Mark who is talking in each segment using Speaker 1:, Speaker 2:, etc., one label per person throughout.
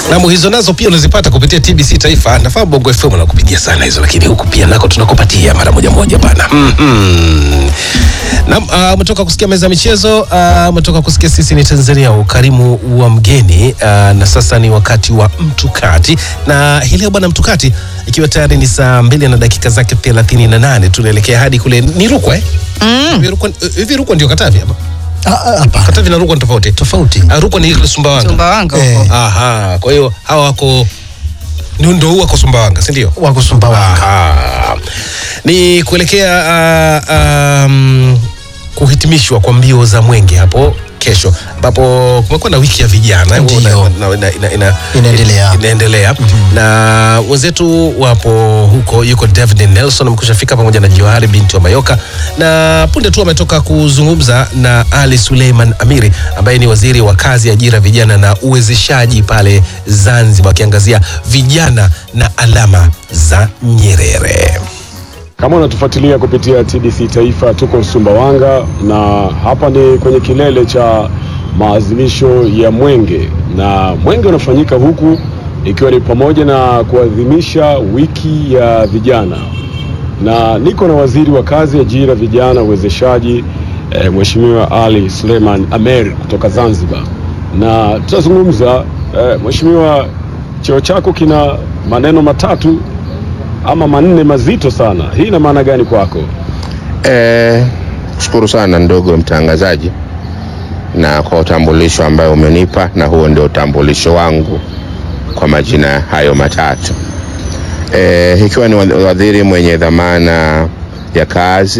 Speaker 1: Namu hizo nazo pia unazipata kupitia TBC Taifa. Nafahamu Bongo FM nakupigia sana hizo, lakini huku pia nako tunakupatia mara moja moja bana. Mhm. Naam, ah, umetoka kusikia meza ya michezo, ah, umetoka kusikia sisi ni Tanzania, ukarimu wa mgeni ah, na sasa ni wakati wa mtukati, na hii leo bwana mtukati, ikiwa tayari ni saa mbili na dakika zake 38 tunaelekea hadi kule ni Rukwa eh? Hivi Rukwa- Hivi Rukwa ndio Katavi ama?
Speaker 2: Ah, ah, Hapana,
Speaker 1: Katavi na Rukwa ni tofauti.
Speaker 2: tofauti.
Speaker 1: Ah, Rukwa ni ile Sumbawanga.
Speaker 3: Sumbawanga
Speaker 2: Eh.
Speaker 3: huko.
Speaker 1: Aha, kwa hiyo hawa wako ni ndo huu wako Sumbawanga, si ndio?
Speaker 2: Wako Sumbawanga.
Speaker 1: Aha. Ni kuelekea uh, um, kuhitimishwa kwa mbio za mwenge hapo kesho ambapo kumekuwa na wiki ya vijana
Speaker 2: Ndio.
Speaker 1: na- na- ina- ina- ina-
Speaker 2: Inaendelea.
Speaker 1: inaendelea na wenzetu wapo huko, yuko David Nelson amekusha fika pamoja na Johari binti wa Mayoka, na punde tu ametoka kuzungumza na Ali Suleiman Amiri ambaye ni waziri wa kazi, ajira, vijana na uwezeshaji pale Zanzibar, akiangazia vijana na alama za Nyerere.
Speaker 4: Kama unatufuatilia kupitia TBC Taifa, tuko Sumbawanga na hapa ni kwenye kilele cha maadhimisho ya Mwenge, na Mwenge unafanyika huku ikiwa ni pamoja na kuadhimisha wiki ya vijana, na niko na waziri wa kazi, ajira, vijana, uwezeshaji eh, Mheshimiwa Ali Suleiman Amer kutoka Zanzibar, na tutazungumza eh, Mheshimiwa, cheo chako kina maneno matatu ama manne mazito sana. Hii ina maana gani kwako?
Speaker 5: Eh, shukuru sana ndugu mtangazaji na kwa utambulisho ambayo umenipa, na huo ndio utambulisho wangu kwa majina hayo matatu. Eh, ikiwa ni waziri mwenye dhamana ya kazi,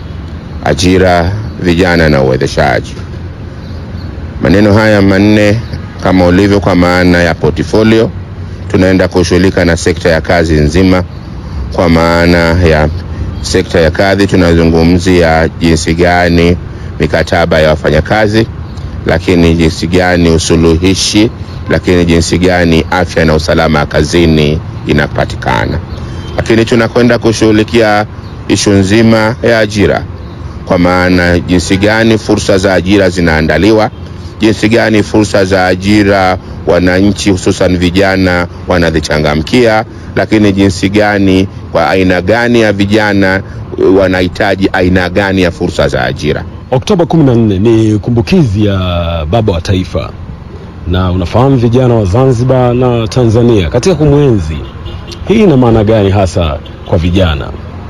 Speaker 5: ajira, vijana na uwezeshaji. Maneno haya manne kama ulivyo kwa maana ya portfolio, tunaenda kushughulika na sekta ya kazi nzima kwa maana ya sekta ya kazi tunazungumzia jinsi gani mikataba ya wafanyakazi, lakini jinsi gani usuluhishi, lakini jinsi gani afya na usalama kazini inapatikana. Lakini tunakwenda kushughulikia ishu nzima ya ajira, kwa maana jinsi gani fursa za ajira zinaandaliwa, jinsi gani fursa za ajira wananchi hususan vijana wanazichangamkia, lakini jinsi gani kwa aina gani ya vijana uh, wanahitaji aina gani ya fursa za ajira.
Speaker 4: Oktoba 14 ni kumbukizi ya baba wa taifa, na unafahamu vijana wa Zanzibar na Tanzania katika kumwenzi. Hii ina maana gani hasa kwa vijana?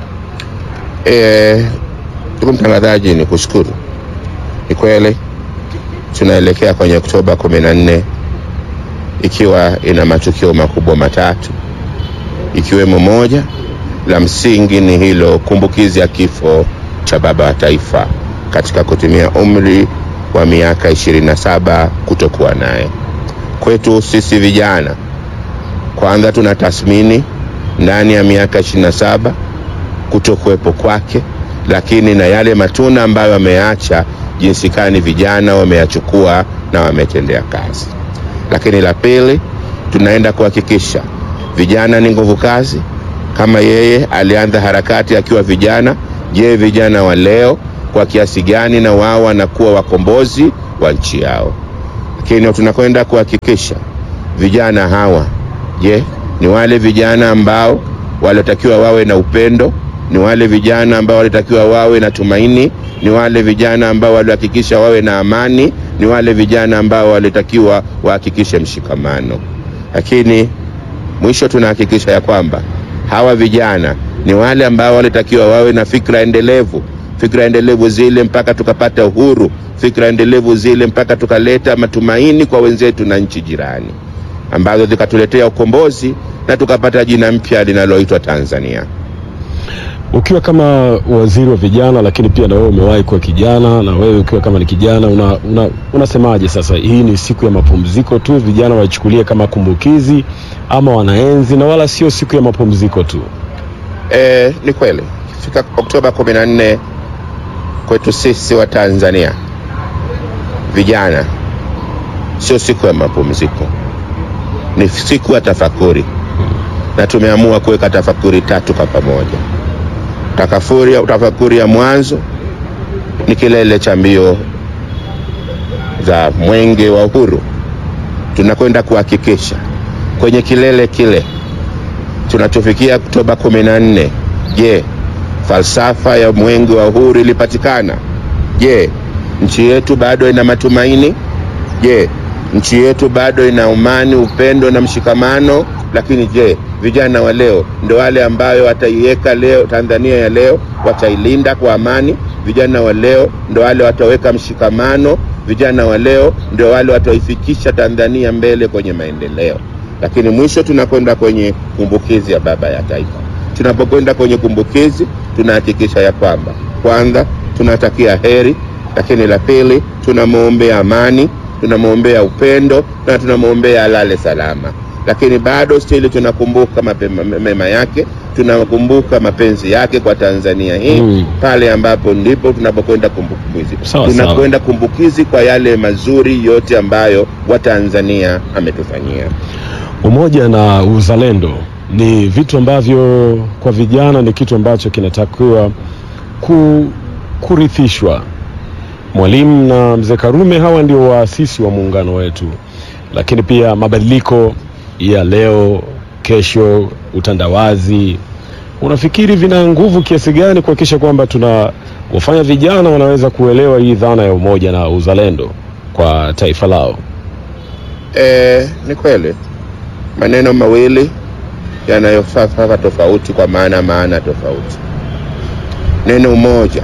Speaker 5: Eh, ndugu mtangazaji, ni kushukuru. Ni kweli tunaelekea kwenye Oktoba 14 ikiwa ina matukio makubwa matatu, ikiwemo moja la msingi ni hilo kumbukizi ya kifo cha baba wa taifa katika kutumia umri wa miaka 27 kutokuwa naye. Kwetu sisi vijana, kwanza tuna tathmini ndani ya miaka 27 kutokuwepo kwake, lakini na yale matunda ambayo ameacha, jinsi gani vijana wameyachukua na wametendea kazi. Lakini la pili, tunaenda kuhakikisha vijana ni nguvu kazi. Kama yeye alianza harakati akiwa vijana, je, vijana wa leo kwa kiasi gani na wao wanakuwa wakombozi wa nchi yao? Lakini tunakwenda kuhakikisha vijana hawa, je, ni wale vijana ambao walitakiwa wawe na upendo? Ni wale vijana ambao walitakiwa wawe na tumaini? Ni wale vijana ambao walihakikisha wawe na amani? Ni wale vijana ambao walitakiwa wahakikishe mshikamano? Lakini mwisho tunahakikisha ya kwamba hawa vijana ni wale ambao walitakiwa wawe na fikra endelevu, fikra endelevu zile mpaka tukapata uhuru, fikra endelevu zile mpaka tukaleta matumaini kwa wenzetu na nchi jirani, ambazo zikatuletea ukombozi na tukapata jina mpya linaloitwa Tanzania.
Speaker 4: Ukiwa kama waziri wa vijana, lakini pia na wewe umewahi kuwa kijana, na wewe ukiwa kama ni kijana una, una, unasemaje sasa? Hii ni siku ya mapumziko tu, vijana waichukulie kama kumbukizi ama wanaenzi na wala sio siku ya mapumziko tu?
Speaker 5: E, ni kweli fika Oktoba 14 kwetu sisi wa Tanzania vijana sio siku ya mapumziko, ni siku ya tafakuri, na tumeamua kuweka tafakuri tatu kwa pamoja. Takafuri, tafakuri ya mwanzo ni kilele cha mbio za mwenge wa uhuru. Tunakwenda kuhakikisha kwenye kilele kile tunachofikia Oktoba 14. Je, falsafa ya mwenge wa uhuru ilipatikana? Je, nchi yetu bado ina matumaini? Je, nchi yetu bado ina amani, upendo na mshikamano? Lakini je, vijana wa leo ndio wale ambayo wataiweka leo Tanzania ya leo, watailinda kwa amani? Vijana wa leo ndio wale wataweka mshikamano? Vijana wa leo ndio wale wataifikisha Tanzania mbele kwenye maendeleo? Lakini mwisho tunakwenda kwenye kumbukizi ya baba ya taifa. Tunapokwenda kwenye kumbukizi, tunahakikisha ya kwamba kwanza tunatakia heri, lakini la pili tunamwombea amani, tunamwombea upendo na tunamwombea alale salama. Lakini bado stili tunakumbuka mapema, mema yake, tunakumbuka mapenzi yake kwa Tanzania hii
Speaker 4: Mm.
Speaker 5: pale ambapo ndipo tunapokwenda kumbukizi,
Speaker 4: Sawa,
Speaker 5: tunakwenda kumbukizi kwa yale mazuri yote ambayo Watanzania ametufanyia.
Speaker 4: Umoja na uzalendo ni vitu ambavyo kwa vijana ni kitu ambacho kinatakiwa ku, kurithishwa. Mwalimu na mzee Karume hawa ndio waasisi wa muungano wetu, lakini pia mabadiliko ya leo, kesho, utandawazi, unafikiri vina nguvu kiasi gani kuhakikisha kwamba tuna wafanya vijana wanaweza kuelewa hii dhana ya umoja na uzalendo kwa taifa lao?
Speaker 5: E, ni kweli maneno mawili yanayofaa tofauti kwa maana maana tofauti. Neno umoja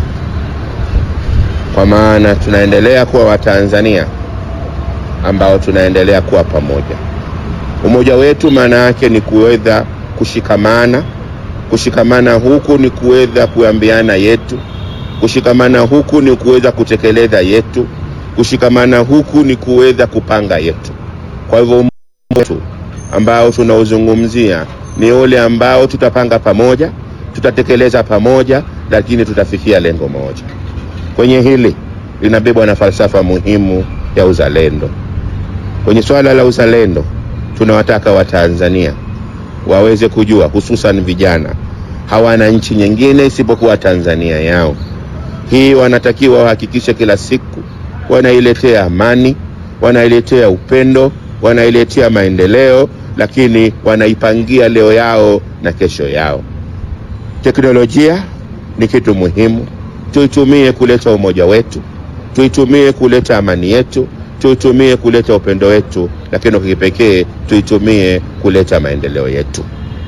Speaker 5: kwa maana tunaendelea kuwa Watanzania ambao tunaendelea kuwa pamoja. Umoja wetu maana yake ni kuweza kushikamana. Kushikamana huku ni kuweza kuambiana yetu. Kushikamana huku ni kuweza kutekeleza yetu. Kushikamana huku ni kuweza kupanga yetu. Kwa hivyo umoja wetu ambao tunauzungumzia ni ule ambao tutapanga pamoja, tutatekeleza pamoja, lakini tutafikia lengo moja. Kwenye hili linabebwa na falsafa muhimu ya uzalendo. Kwenye swala la uzalendo, tunawataka Watanzania waweze kujua, hususan vijana, hawana nchi nyingine isipokuwa Tanzania yao. Hii wanatakiwa wahakikishe kila siku wanailetea amani, wanailetea upendo, wanailetea maendeleo, lakini wanaipangia leo yao na kesho yao. Teknolojia ni kitu muhimu, tuitumie kuleta umoja wetu, tuitumie kuleta amani yetu, tuitumie kuleta upendo wetu, lakini kwa kipekee tuitumie kuleta maendeleo yetu.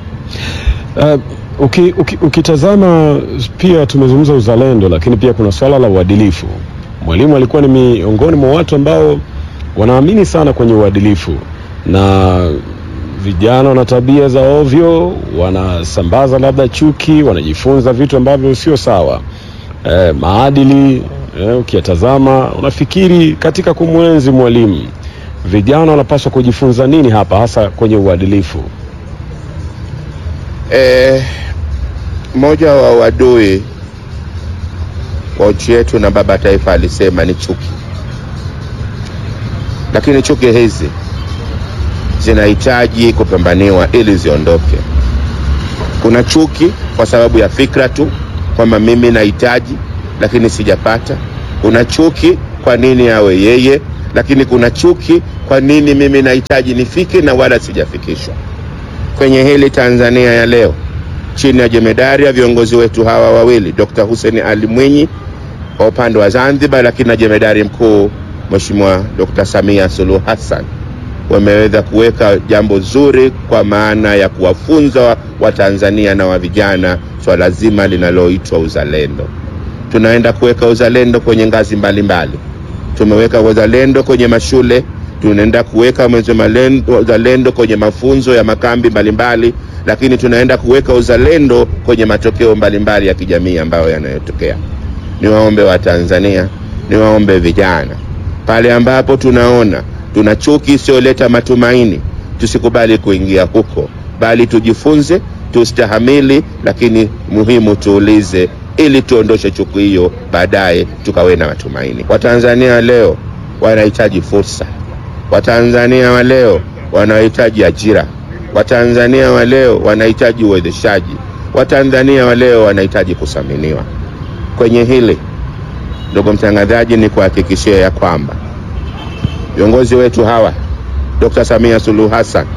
Speaker 4: Uh, uki, uki, ukitazama pia tumezungumza uzalendo, lakini pia kuna swala la uadilifu. Mwalimu alikuwa ni miongoni mwa watu ambao wanaamini sana kwenye uadilifu, na vijana wana tabia za ovyo, wanasambaza labda chuki, wanajifunza vitu ambavyo sio sawa. Eh, maadili eh, ukiyatazama unafikiri katika kumwenzi mwalimu, vijana wanapaswa kujifunza nini hapa, hasa kwenye uadilifu?
Speaker 5: Eh, mmoja wa wadui wa nchi yetu na baba taifa alisema ni chuki, lakini chuki hizi zinahitaji kupambaniwa ili ziondoke. Kuna chuki kwa sababu ya fikra tu kwamba mimi nahitaji lakini sijapata. Kuna chuki kwa nini awe yeye, lakini kuna chuki kwa nini mimi nahitaji nifike na wala sijafikishwa. Kwenye hili Tanzania ya leo chini ya jemedari ya viongozi wetu hawa wawili Dr. Hussein Ali Mwinyi kwa upande wa Zanzibar, lakini na jemedari mkuu Mheshimiwa Dr. Samia Suluhu Hassan wameweza kuweka jambo zuri kwa maana ya kuwafunza Watanzania na wa vijana swala zima linaloitwa uzalendo. Tunaenda kuweka uzalendo kwenye ngazi mbalimbali mbali. Tumeweka uzalendo kwenye mashule, tunaenda kuweka mweze malendo- uzalendo kwenye mafunzo ya makambi mbalimbali lakini tunaenda kuweka uzalendo kwenye matokeo mbalimbali ya kijamii ambayo yanayotokea. Niwaombe Watanzania, niwaombe vijana, pale ambapo tunaona tuna chuki isiyoleta matumaini, tusikubali kuingia huko, bali tujifunze, tustahamili, lakini muhimu tuulize, ili tuondoshe chuki hiyo, baadaye tukawe na matumaini. Watanzania leo wanahitaji fursa. Watanzania wa leo wanahitaji ajira. Watanzania wa leo wanahitaji uwezeshaji. Watanzania wa leo wanahitaji kuthaminiwa. Kwenye hili, ndugu mtangazaji, ni kuhakikishia ya kwamba viongozi wetu hawa Dr. Samia Suluhu Hassan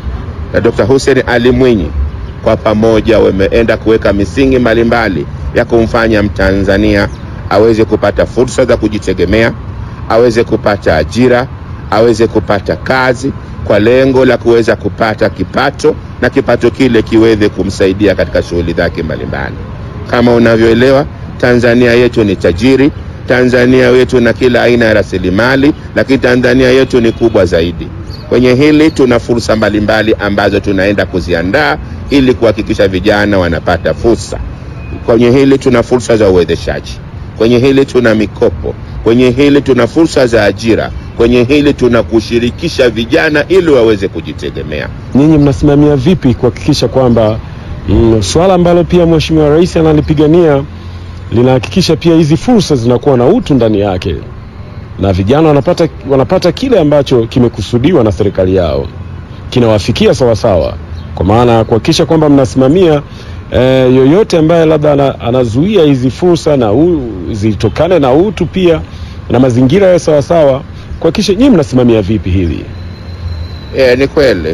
Speaker 5: na Dr. Hussein Ali Mwinyi kwa pamoja wameenda kuweka misingi mbalimbali ya kumfanya Mtanzania aweze kupata fursa za kujitegemea, aweze kupata ajira, aweze kupata kazi kwa lengo la kuweza kupata kipato na kipato kile kiweze kumsaidia katika shughuli zake mbalimbali. Kama unavyoelewa, Tanzania yetu ni tajiri, Tanzania yetu na kila aina ya rasilimali, lakini Tanzania yetu ni kubwa zaidi. Kwenye hili tuna fursa mbalimbali ambazo tunaenda kuziandaa ili kuhakikisha vijana wanapata fursa. Kwenye hili tuna fursa za uwezeshaji, kwenye hili tuna mikopo, kwenye hili tuna fursa za ajira, kwenye hili tuna kushirikisha vijana ili waweze kujitegemea.
Speaker 4: Nyinyi mnasimamia vipi kuhakikisha kwamba mm, swala ambalo pia Mheshimiwa Rais analipigania linahakikisha pia hizi fursa zinakuwa na utu ndani yake na vijana wanapata, wanapata kile ambacho kimekusudiwa na serikali yao kinawafikia sawasawa, kwa maana ya kuhakikisha kwamba mnasimamia eh, yoyote ambaye labda ana, anazuia hizi fursa na u, zitokane na utu pia na mazingira ya sawasawa, kuhakikisha nyinyi mnasimamia vipi hili?
Speaker 5: E, ni kweli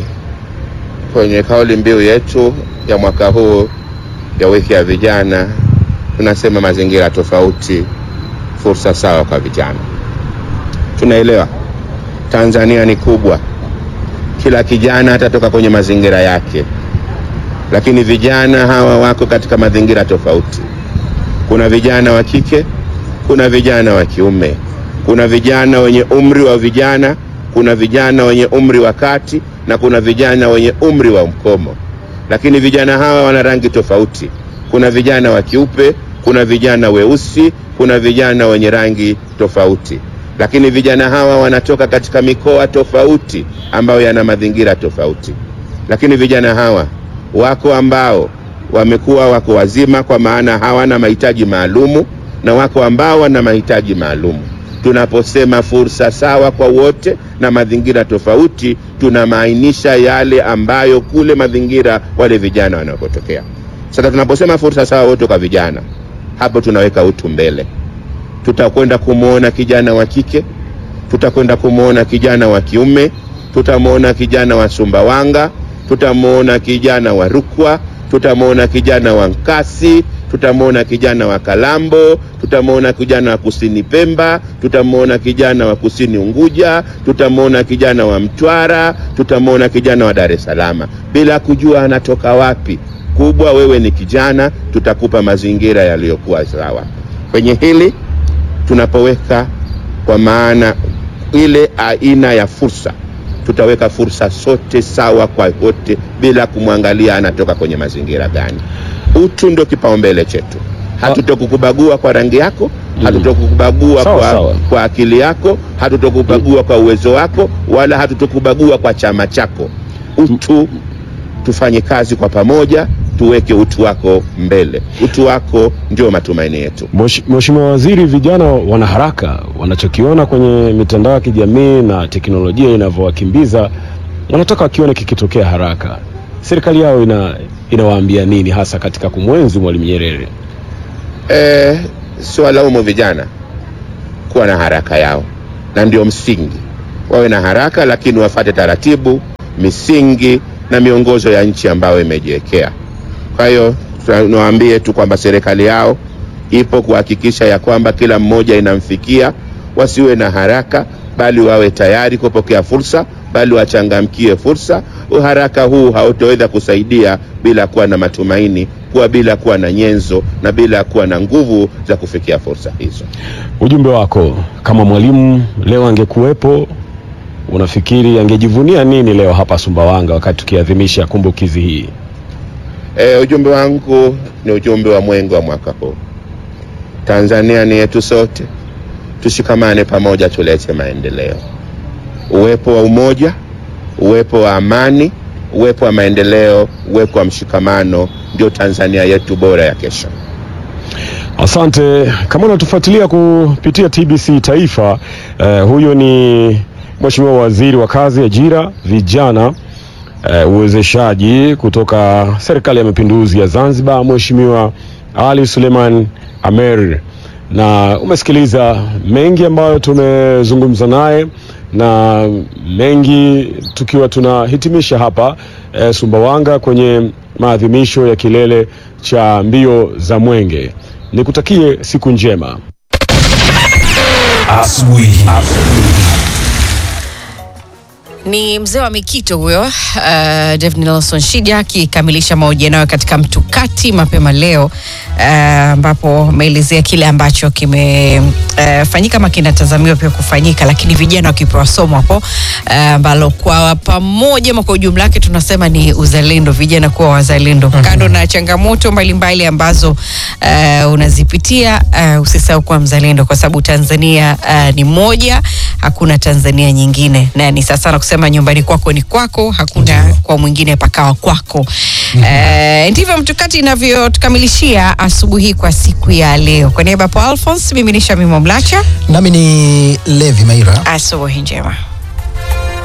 Speaker 5: kwenye kauli mbiu yetu ya mwaka huu ya wiki ya vijana tunasema mazingira tofauti, fursa sawa kwa vijana. Tunaelewa Tanzania ni kubwa, kila kijana atatoka kwenye mazingira yake, lakini vijana hawa wako katika mazingira tofauti. Kuna vijana wa kike, kuna vijana wa kiume, kuna vijana wenye umri wa vijana, kuna vijana wenye umri wa kati na kuna vijana wenye umri wa mkomo, lakini vijana hawa wana rangi tofauti. Kuna vijana wa kiupe, kuna vijana weusi, kuna vijana wenye rangi tofauti, lakini vijana hawa wanatoka katika mikoa tofauti ambayo yana mazingira tofauti, lakini vijana hawa wako ambao wamekuwa wako wazima kwa maana hawana mahitaji maalumu na wako ambao wana mahitaji maalumu. Tunaposema fursa sawa kwa wote na mazingira tofauti, tunamaanisha yale ambayo kule mazingira wale vijana wanapotokea. Sasa tunaposema fursa sawa wote kwa vijana, hapo tunaweka utu mbele. Tutakwenda kumwona kijana wa kike, tutakwenda kumwona kijana wa kiume, tutamwona kijana wa Sumbawanga, tutamwona kijana wa Rukwa, tutamwona kijana wa Nkasi, tutamwona kijana wa Kalambo, tutamwona kijana wa kusini Pemba, tutamwona kijana wa kusini Unguja, tutamwona kijana wa Mtwara, tutamwona kijana wa Dar es Salaam, bila kujua anatoka wapi. Kubwa wewe ni kijana, tutakupa mazingira yaliyokuwa sawa. Kwenye hili tunapoweka kwa maana ile aina ya fursa tutaweka fursa sote sawa kwa wote bila kumwangalia anatoka kwenye mazingira gani. Utu ndio kipaumbele chetu. Hatutokukubagua kwa rangi yako, hatutokukubagua
Speaker 4: Sawa,
Speaker 5: kwa,
Speaker 4: sawa.
Speaker 5: kwa akili yako, hatutokubagua kwa uwezo wako, wala hatutokubagua kwa chama chako. Utu, tufanye kazi kwa pamoja, tuweke utu wako mbele. Utu wako ndio matumaini yetu.
Speaker 4: Mwesh- Mheshimiwa Waziri, vijana wana haraka, wanachokiona kwenye mitandao ya kijamii na teknolojia inavyowakimbiza wanataka wakione kikitokea haraka. Serikali yao ina inawaambia nini hasa katika kumwenzi Mwalimu Nyerere?
Speaker 5: Eh, siwalaumu vijana kuwa na haraka yao, na ndio msingi. Wawe na haraka, lakini wafate taratibu, misingi na miongozo ya nchi ambayo imejiwekea. Kwa hiyo tunawaambie tu kwamba serikali yao ipo kuhakikisha ya kwamba kila mmoja inamfikia, wasiwe na haraka, bali wawe tayari kupokea fursa, bali wachangamkie fursa. Uharaka huu hautaweza kusaidia bila kuwa na matumaini, kuwa bila kuwa na nyenzo na bila kuwa na nguvu za kufikia fursa hizo.
Speaker 4: Ujumbe wako kama mwalimu leo angekuwepo, unafikiri angejivunia nini leo hapa Sumbawanga wakati tukiadhimisha kumbukizi hii?
Speaker 5: E, ujumbe wangu ni ujumbe wa mwenge wa mwaka huu. Tanzania ni yetu sote, tushikamane pamoja, tulete maendeleo. Uwepo wa umoja, uwepo wa amani, uwepo wa maendeleo, uwepo wa mshikamano ndio Tanzania yetu bora ya kesho.
Speaker 4: Asante. Kama unatufuatilia kupitia TBC Taifa, eh, huyo ni Mheshimiwa Waziri wa Kazi, Ajira, Vijana, eh, uwezeshaji kutoka Serikali ya Mapinduzi ya Zanzibar, Mheshimiwa Ali Suleiman Amer, na umesikiliza mengi ambayo tumezungumza naye na mengi tukiwa tunahitimisha hapa eh, Sumbawanga kwenye maadhimisho ya kilele cha mbio za Mwenge. Nikutakie siku njema.
Speaker 3: Asubuhi.
Speaker 6: Ni mzee wa Mikito huyo uh, David Nelson Shija akikamilisha mahojiano yao katika Mtukati mapema leo ambapo uh, ameelezea kile ambacho kimefanyika uh, ama kinatazamiwa pia kufanyika, lakini vijana wakipewa somo hapo ambalo uh, kwa pamoja ama kwa ujumla wake tunasema ni uzalendo, vijana kuwa wazalendo. mm -hmm. Kando na changamoto mbalimbali mbali ambazo uh, unazipitia uh, usisahau kuwa mzalendo, kwa sababu Tanzania uh, ni moja, hakuna Tanzania nyingine, na ni sasa na kusema nyumbani kwako ni kwako, hakuna Ndiyo. kwa mwingine pakawa kwako. mm -hmm. uh, ndivyo Mtukati inavyotukamilishia asubuhi kwa siku ya leo. Kwa niaba ya Alphonse, mimi ni Shamima Mlacha,
Speaker 2: nami ni Levi Maira.
Speaker 6: asubuhi njema.